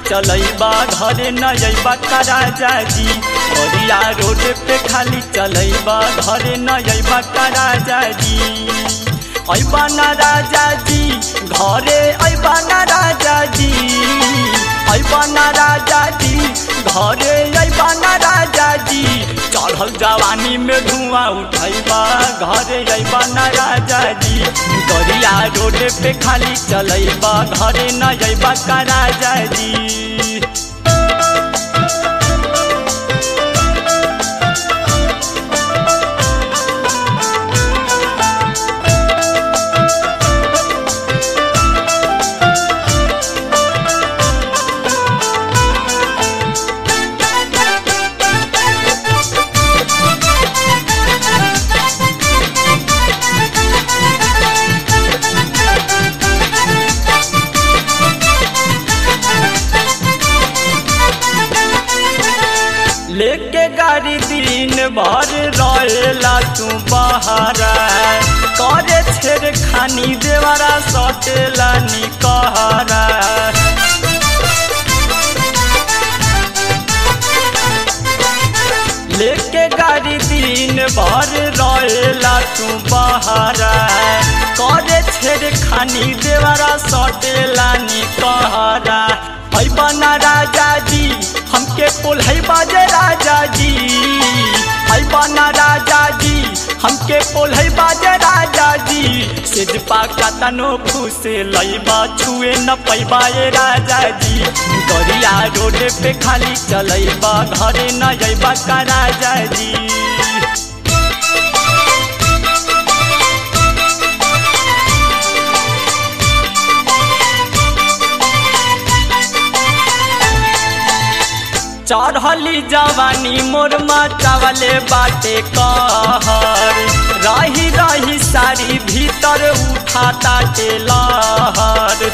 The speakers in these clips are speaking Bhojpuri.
चलैबा घरे न अइबा का राजा जी बरिया रोड पे खाली चलैबा घरे न अइबा का राजा जी अइबा ना राजा जी घरे अइबा ना राजा जी अइबा ना राजा जी घरे अइबा ना राजा जी चढ़ल जवानी में धुआं उठैबा घरे अइबा ना राजा जी दरिया रोड पे खाली चलैबा घरे न अइबा का राजा जी लेके गाड़ी दिन भर रहेला तू बहारा करे छेड़ खानी देवरा सटेला निकहरा लेके गाड़ी दिन भर रहेला तू बहारा करे छेड़ खानी देवरा सटेला निकहरा अइबा ना राजा जी हमके पोल्हई बाजे राजा जी अइबा ना राजा जी हमके पोल्हई बाजे राजा जी सिजपा का तनो फूसे लइबा छुए न पैबा ए राजा जी दरिया रोड पे खाली चलैबा घरे न अइबा का राजा जी चढ़ली जवानी मोर चावले बाटे कहर रही रही सारी भीतर उठा ताटे लहर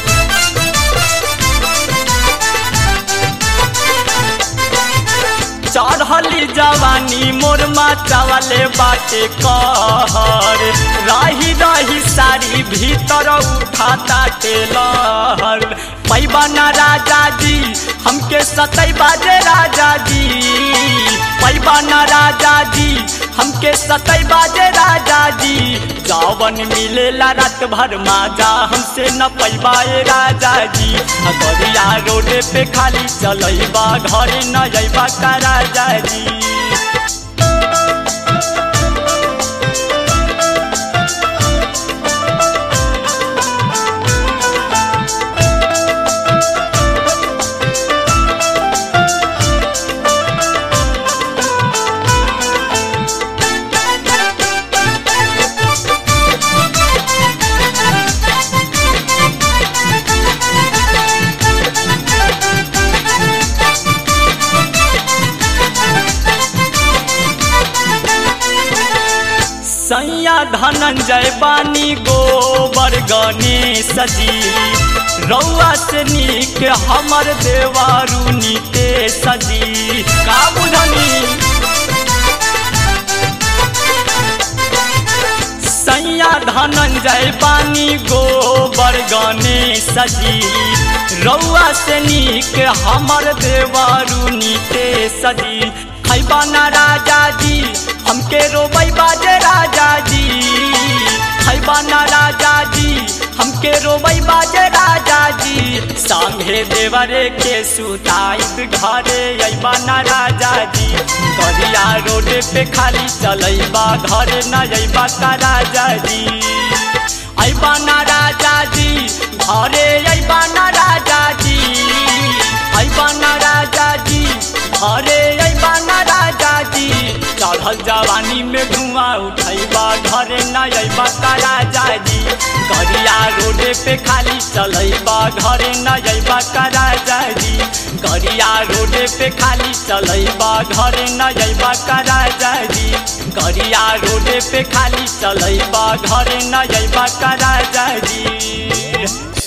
चढ़ली जवानी मोर चावले बाटे कहर रही रही सारी भीतर उठा ताटे लहर पैबा ना राजा जी हमके सतई बाजे राजा जी पैबा ना राजा जी हमके सतई बाजे राजा जी जावन मिलेला रात भर माजा हमसे न पैबा ए राजा जी दरिया रोड पे खाली चलैबा घरे न अइबा का राजा जी सैया धनंजय बानी गोबर गणेश जी रौआ से नीक हमर देवारू नीतेश जी का बुझनी सैया धनंजय बानी गोबर गणेश जी रौआ से नीक हमर देवारू नीतेश जी खैबा ना राजा जी हमके रोबई बाजे राजा जी खैबा ना राजा जी हमके रोबई बाजे राजा जी संगे देवरे के सुताई घरे अइबा ना राजा जी गरिया रोड पे खाली चलैबा घरे न अइबा का राजा जी अइबा ना राजा जी घरे अइबा ना राजा जी अइबा ना राजा जी घरे अइबा ना राजा जी चढ़ल जवानी में धुआं उठैबा घरे न अइबा का राजा जी गरिया रोड पे खाली चलैबा घरे न अइबा का राजा जी गरिया रोड पे खाली चलैबा घरे न अइबा का राजा जी गरिया रोड पे खाली चलैबा घरे न अइबा का राजा जी